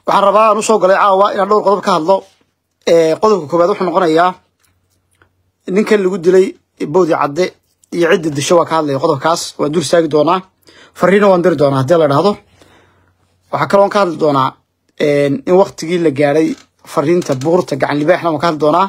waxaan rabaa aan usoo galay caawa inaan dhowr qodob ka hadlo qodobka koowaad wuxuu noqonayaa ninkan lagu dilay bowdi cadde iyo cidda disho waa ka hadlaya qodobkaas waan dul istaagi doonaa fariina waan diri doonaa haddii la idhaahdo waxaa kaloon ka hadli doonaa in waktigii la gaadhay fariinta buurta gacan libaaxna waan ka hadli doonaa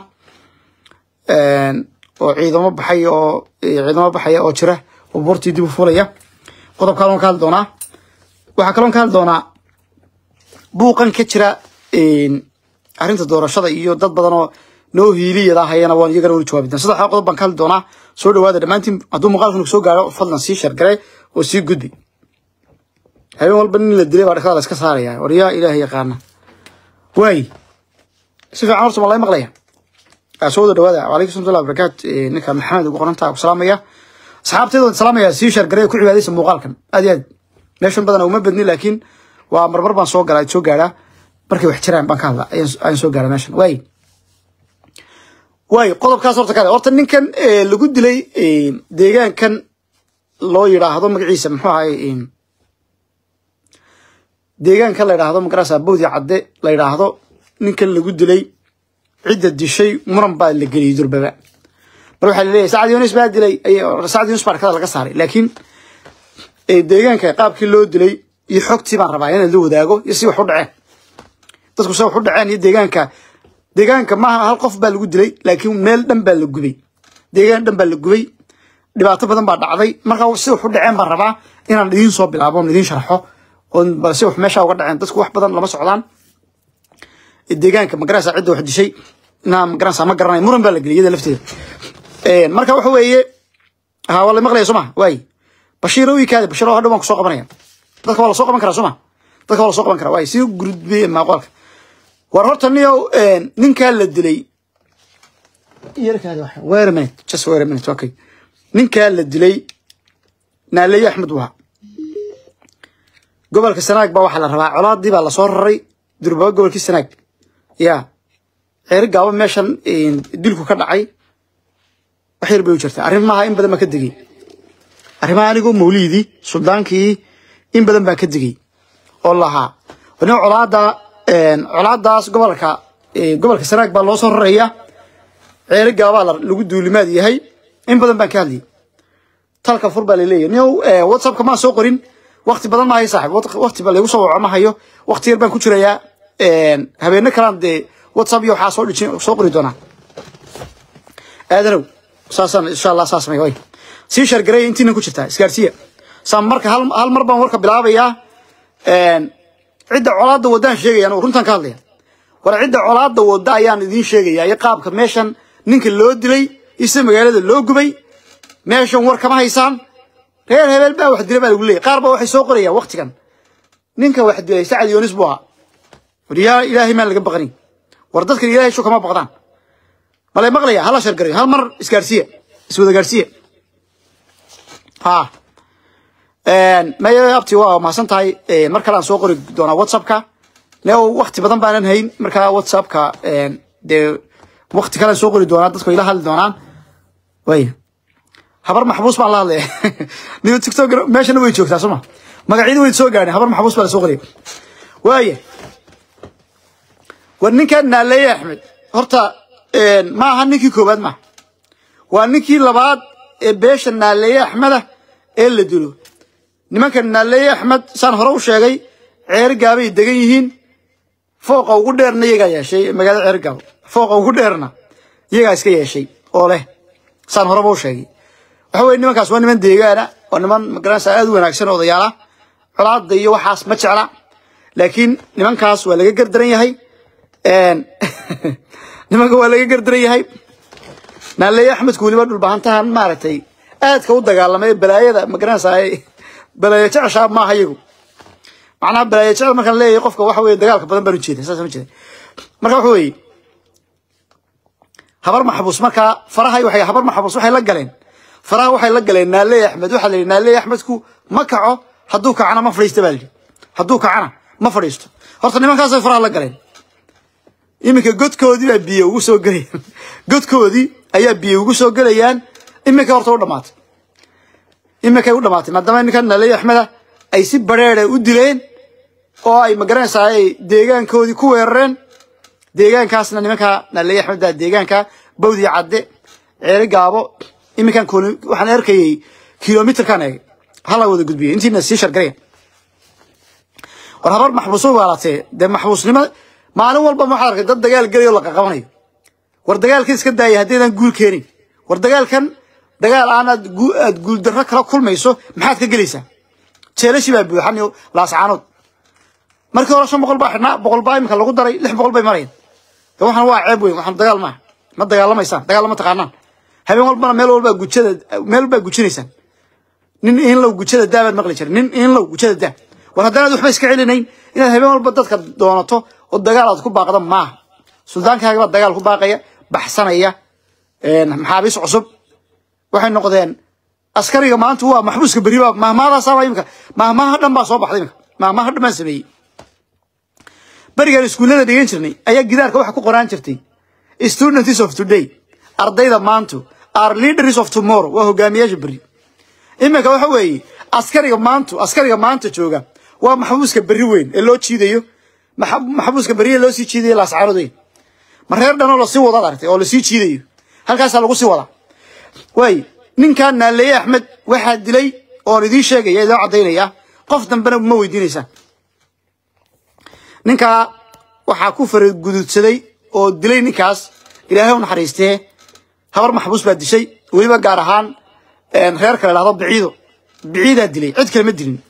oo ciidamo baxay oo ciidamo baxaya oo jira oo buurtii dib u fulaya qodob kaloon ka hadli doonaa waxaa kaloon ka hadli doonaa buuqan ka jira arrinta doorashada iyo dad badan oo noo hiiliyada hayana waan iyagana weli jawaabi doona saddex qodob baan ka hadli doonaa soo dhawaada dhammaantiin hadduu muuqaalkan soo gaaro fadlan sii shargare oo sii gudbi habeen walba nin la dilay baa dhakada la iska saaraya war yaa ilaahay yaqaana waay si fiican horta ma lay maqlaya soo wada dhawaada wacalaykum salam barakaat ninka maxamed ugu qorantaa ku salaamaya asxaabteeda waan salaamaya sii shargare ku cibaadaysa muuqaalkan aad iyo aad meeshan badan uma badni laakiin waa marmar baan soo galaa soo gaadhaa markay wax jiraan baan ka hadla ayaan soo gaara meeshan waay waay qodobkaas horta kale horta ninkan lagu dilay deegaankan loo yidhaahdo magaciisa muxuu ahay deegaankan la yidhaahdo magarasa bowdi cadde la yidhaahdo ninkan lagu dilay cidda dishay muran baa la geliyay durbaba mar waxaa laleeyahay sacad yunis baa dilay sacad yunis baa dhakada laga saaray laakiin deegaanka qaabkii loo dilay iyo xogtii baan rabaa inaad la wadaago iyo si wax u dhaceen dadku se wax u dhaceen iyo deegaanka deegaanka maaha hal qof baa lagu dilay laakiin meel dhan baa la gubay deegaan dhan baa la gubay dhibaato badan baa dhacday marka si wax u dhaceen baan rabaa inaan idiin soo bilaabo on idiin sharxo oo balse wax meesha uga dhaceen dadku wax badan lama socdaan deegaanka magarasa cidda wax dishay inaa magarasa ma garanay muran baa la geliyay iyada lafteeda marka waxa weeye ha waa la maqlaya soo ma waay bashiir oo ikaade bashiir oo hadhow waan kusoo qabanaya dadka waa la soo qaban karaa soo ma dadka waa la soo qaban karaa waay sii gudbiyey maaqoolka war horta niyow ninkaa la dilay wait a minute just wait a minute okay ninkaa la dilay naaleeye axmed waa gobolka sanaag baa waxaa la rabaa colaadii baa lasoo raray durbaba gobolkii sanaag ya ceeri gaabo meeshan dilku ka dhacay wax yar bay u jirtaa arrin maaha in badan baan ka degay arrimaha anigoo mawliidii suldaankii in badan baan ka degay oo lahaa nin colaada colaadaas gobolka gobolka sanaag baa loo soo raraya ceeri gaabaa lagu duulimaad yahay in badan baan ka hadlayay talka fur baa laleeyahy niow whatsappka maan soo qorin wakti badan maahayo saaxib wakti ba laygu soo waco ma hayo wakti yar baan ku jirayaa habeeno kalaan dee whatsapp iyo waxaa soo dhijin soo qori doonaa aadanow saasaan insha allah saas may way sii shargareeya intiina ku jirtaa isgaarsiya saa marka hal hal mar baan warka bilaabayaa cidda colaadda waddaan sheegayaan runtaan ka hadlaya war cidda colaadda wadda ayaan idiin sheegaya iyo qaabka meeshan ninka loo dilay ise magaalada loo gubay meeshan war kama haysaan reer hebel baa wax dila baa lagu leeyay qaar baa waxay soo qorayaan waktigan ninka wax dilay sacad yoonis buu ahaa war yaa ilaahay maan laga baqanin war dadkan ilaahay sho kama baqdaan malay maqlaya hala shargarayo hal mar isgaarsiya iswada gaarsiya ha maya abti waa mahadsan tahay mar kale aan soo qori doonaa whatsappka ne wakti badan baanan hayn markaa whatsappka dee wakti kalean soo qori doonaa dadku ila hadli doonaan way habar maxbuus baan la hadlaya niyo tiktok meeshana way joogtaa sooma magacyada way soo gaadheen habar maxbuus baa la soo qoriya waaya war ninkan naaleeye axmed horta ma aha ninkii koowaad maaha waa ninkii labaad ee beesha naaleeye axmeda ee la dilo nimanka naaleeye axmed saan hore u sheegay ceeri gaabay degan yihiin fooqa ugu dheerna iyagaa yeeshay magaalada ceeri gaabo fooqa ugu dheerna iyagaa iska yeeshay oo leh saan horeba u sheegay waxa weye nimankaas waa niman deegaana waa niman magaranaysa aad u wanaagsan odayaala colaada iyo waxaas ma jecla laakiin nimankaas waa laga gardaran yahay nimanka waa laga gardaran yahay naaleeye axmedku weliba dhulbahantahan maaragtay aadka u dagaalamay balaayada magaranaysa balaayo jeceshaa maaha iyagu macnaha balaayo jecel markaan leeyahay qofka waxa weye dagaalka badan baan ujeeda saas ma jeeda marka waxa weeye habar maxbuus markaa faraha waxay habar maxbuus waxay la galeen faraha waxay la galeen naaleeye axmed waxaa la yidhi naaleeye axmedku ma kaco hadduu kacana ma fadhiista baa la yidhi hadduu kacana ma fadhiisto horta nimankaasay faraha la galeen iminka godkoodii baa biyo ugu soo gelayaan godkoodii ayaa biyo ugu soo gelayaan iminka horta u dhamaatay iminkay u dhamaatay maadaama ninkan naaleeye axmeda ay si bareere u dileen oo ay magaranaysaa ay deegaankoodii ku weerareen deegaankaasna nimanka naley axmedda deegaanka bawdi cadde ceeri gaabo iminkan waxaan arkayay kilomitrkan eegay hala wada gudbiyay intiina sii shargaraya war habar maxbuuso waalatee dee maxbuusnimo maalin walba waxaad arkay dad dagaal gelayo la qaqabanayo war dagaalkan iska daaya haddaydan guul keenin war dagaalkan dagaal aanaad aad guuldarro kala kulmayso maxaad ka gelaysaa jeelashi baa buuxan iyo laascaanood markii hore shan boqol baa xidhnaa boqol baa iminka lagu daray lix boqol bay marayaan de waxaan waa ceeb weyn waxaan dagaal maaha ma dagaalamaysaan dagaal ma taqaanaan habeen walbana meel walbaa gujada meel walbaa gujinaysaan nin inlow gujada daa baad maqli jiray nin inlow gujada daa war haddanaad waxba iska celinayn inaad habeen walba dadka doonato oo dagaal aad ku baaqda maaha suldaankaaga baa dagaal ku baaqaya baxsanaya maxaabiis cusub waxay noqdeen askariga maanta waa maxbuuska beri baa mahmaadaasaaba imika mahmaha dhan baa soo baxday imika mahmaha dhan baan sameeyey berigaan iskuullada dhigan jirnay ayaa gidaarka waxa ku qoraan jirtay students of today ardayda maantu are leaders of tomorrow waa hogaamiyaasha beri iminka waxa weeye askariga maantu askariga maanta jooga waa maxbuuska berri weyn ee loo jiidayo maxbuuska berri ee loo sii jiidayo laascaanood ma reer dhanoo lasii wadaad aragtay oo lasii jiidayo halkaasaa lagu sii wadaa waay ninkan naaleeye axmed waxaa dilay oon idiin sheegaya idoo caddaynaya qof dambena ma weydiinaysaan ninkaa waxaa ku faragududsaday oo dilay ninkaas ilaahay u naxariistee habar maxbuus baa dishay weliba gaar ahaan reer kale dhahdo biciido biciidaa dilay cid kale ma dilin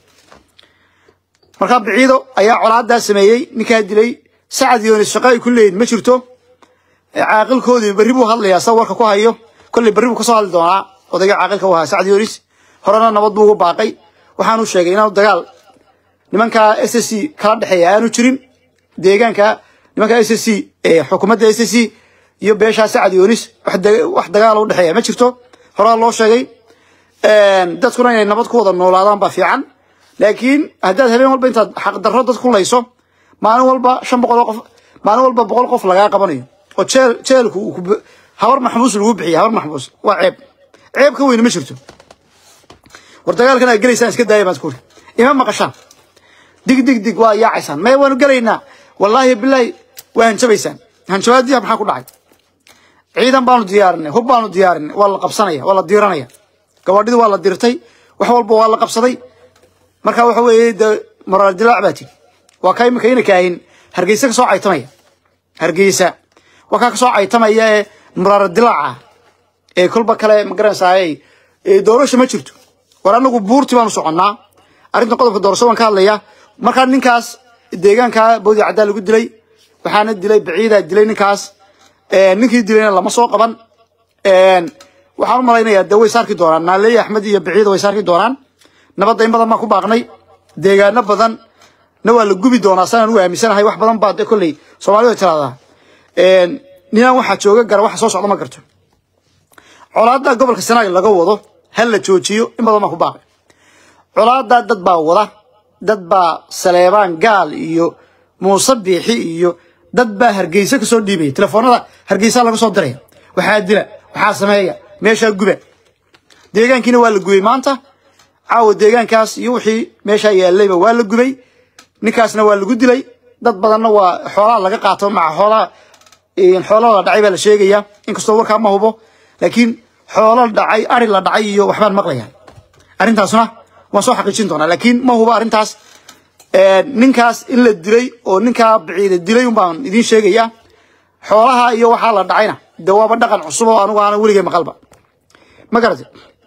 markaa biciido ayaa colaadaa sameeyey ninkaa dilay sacad yoonis shaqo ay ku leeyihin ma jirto caaqilkoodii berri buu hadlayaa sa warka ku hayo kolley berri buu kasoo hadli doonaa odayga caaqilka u ahaa sacad yoonis horena nabad buu ugu baaqay waxaanu sheegay inaanu dagaal nimanka s s c kala dhexeeya aanu jirin deegaanka nimanka s s c xukuumadda s s c iyo beeshaa sacad yoonis wax dagaal u dhexeeya ma jirto horaa loo sheegay dadkuna inay nabad ku wada noolaadaan baa fiican laakiin haddaad habeen walba intaad xaqdarro dad ku layso maalin walba shan boqol oo qof maalin walba boqol qof lagaa qabanayo oo jeel jeelku habar maxbuus lagu bixiya habar maxbuus waa ceeb ceeb ka weyne ma jirto war dagaalkan aad gelaysaan iska daaya baan iskuuri ima maqashaan dig dig dig waa yaacaysaan maya waanu gelaynaa wallaahi bilaahi waa hanjabaysaan hanjabaadiya maxaa ku dhacay ciidan baanu diyaarinay hub baanu diyaarinay waa la qabsanaya waa la diiranaya gabadhidii waa la dirtay wax walba waa la qabsaday marka waxa weeye de moraal dilaac baa tiri waa ka imika ina kaahin hargeysa ka soo caytamaya hargeysa waa kaa ka soo caytamaya ee moraal dilaaca ee kolba kale magaranaysaay doorasho ma jirto war anagu buurti baanu soconnaa arrinta qodobka doorasho waan ka hadlaya markaa ninkaas deegaanka boodi caddaa lagu dilay waxaana dilay baciidaa dilay ninkaas ninkii dilayna lama soo qaban waxaan u malaynayaa de way saarki doonaan naaleeye axmed iyo baciida way saarki doonaan nabadda in badan baan ku baaqnay deegaano badan na waa la gubi doonaa sanaan u aaminsanahay wax badan baa de kolley soomaalida way tiraahdaa ninaan waxaa jooga gara waxa soo socda ma garto colaadda gobolka sanaag laga wado ha la joojiyo in badan baan ku baaqay colaaddaa dad baa wada dad baa saleebaan gaal iyo muuse biixi iyo dad baa hargeysa kasoo dhiibaya telefoonada hargeysa laga soo diraya waxaa dila waxaa sameeya meeshaa guba deegaankiina waa la gubay maanta caawa deegaankaas iyo wixii meeshaa yaalayba waa la gubay ninkaasna waa lagu dilay dad badanna waa xoolaha laga qaato maca xoolaha xoolaha la dhacay baa la sheegaya inkastoo warkaa ma hubo laakiin xoolo dhacay ari la dhacay iyo waxbaan maqlaya arrintaasna waan soo xaqiijin doonaa laakiin ma hubo arrintaas ninkaas in la dilay oo ninkaa biciida dilay un baan idiin sheegaya xoolaha iyo waxaa la dhacayna de waaba dhaqan cusub oo anigu aanan weligay maqalba ma garate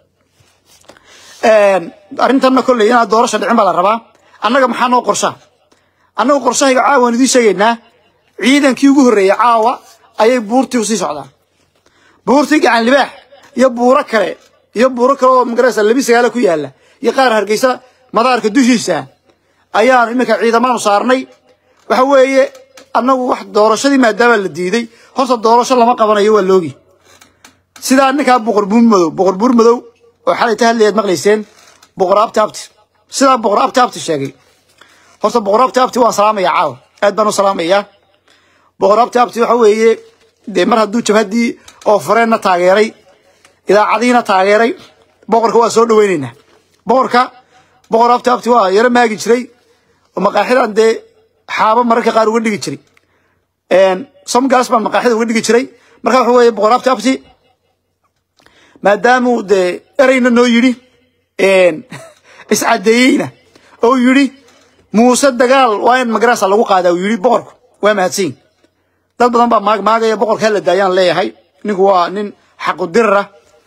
arrintanna kolley inaad doorasha dhicin baa la rabaa annaga maxaa noo qorshaa annaga qorshahayga caawa waan idiin sheegaynaa ciidankii ugu horreeyey caawa ayay buurtii usii socdaan buurtii gacan libaax iyo buuro kale iyo buuro kale oo magaraysa labi sagaala ku yaala iyo qaar hargeysa madaarka dushiisa ayaanu iminka ciidamaanu saarnay waxa weeye annagu wax doorashadii maadaama la diiday horta doorasho lama qabanayo waa loogi sidaa ninkaa boqor buur madow boqor buur madow oo xalay ta hadlayaad maqlayseen boqor abti abti sidaa boqor abti abti sheegay horta boqor abti abti waan salaamaya caawa aad baan u salaamayaa boqor abti abti waxa weeye dee mar hadduu jabhaddii oo fureenna taageeray idaacadiina taageeray boqorka waa soo dhaweynaynaa boqorka boqor abti abti waa yaro maagi jiray oo maqaaxidan dee xaabo mararka qaar uga dhigi jiray somgaas baan maqaaxida uga dhigi jiray marka waxa weeye boqor abti abti maadaamuu dee ereyna noo yidhi iscadeeyeyna oo yidhi muuse dagaal waa in magarasa lagu qaadaa uu yidhi boqorku waa mahadsan dad badan baa maag maagaya boqorka la daayaan leeyahay ninku waa nin xaqu dirara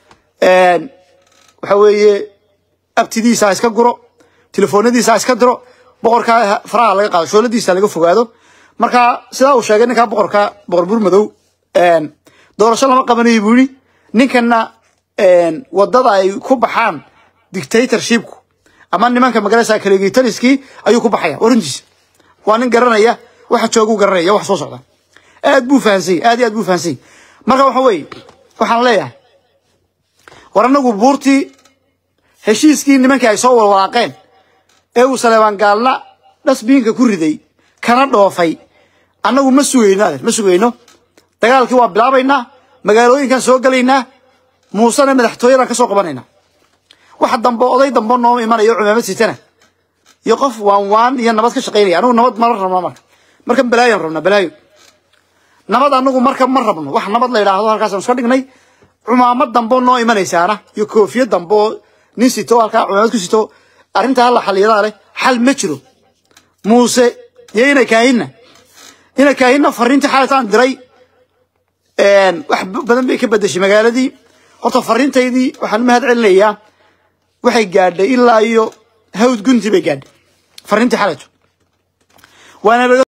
waxa weeye abtidiisa ha iska guro telefoonadiisa ha iska diro boqorka faraha laga qaado shooladiisa laga fogaado marka sidaa uu sheegay ninkaa boqorka boqor burmadow doorasho lama qabanayo buu yidhi ninkana wadada ay ku baxaan dictatorshipku ama nimanka magarasa kaligitaliskii ayuu ku baxaya warintiisa waa nin garanaya waxa joogu garanaya wax soo socda aad buu fahansay aad iyo aad buu fahansay marka waxa weeye waxaan leeyahay war anagu buurtii heshiiskii nimankii ay soo walwalaaqeen ee uu saleebaan gaalna dhasbiinka ku riday kana dhoofay annagu ma sugayno adeer ma sugayno dagaalkii waa bilaabaynaa magaalooyinkan soo gelaynaa muusena madaxtooyadan ka soo qabanaynaa waxa dambe oday dambe noo imanayo cumaamad sitana iyo qof waan waan iyo nabad ka shaqaynaya anagu nabad mala rabna marka markan balaayan rabna balaayo nabad anagu marka ma rabno wax nabad la yidhaahdo halkaasaan iska dhignay cumaamad dambe noo imanaysaana iyo koofiya dambe oo nin sito halkaa cumaamad ku sito arrintaa halla xaliyadaa leh xal ma jiro muuse iyo ina kaahinna ina kaahinna fariintii xaalitaan diray wax badan bay ka bedeshay magaaladii horta fariintaydii waxaan u mahad celinayaa waxay gaadhay ilaa iyo hawd gunti bay gaadhay fariintii xalito waana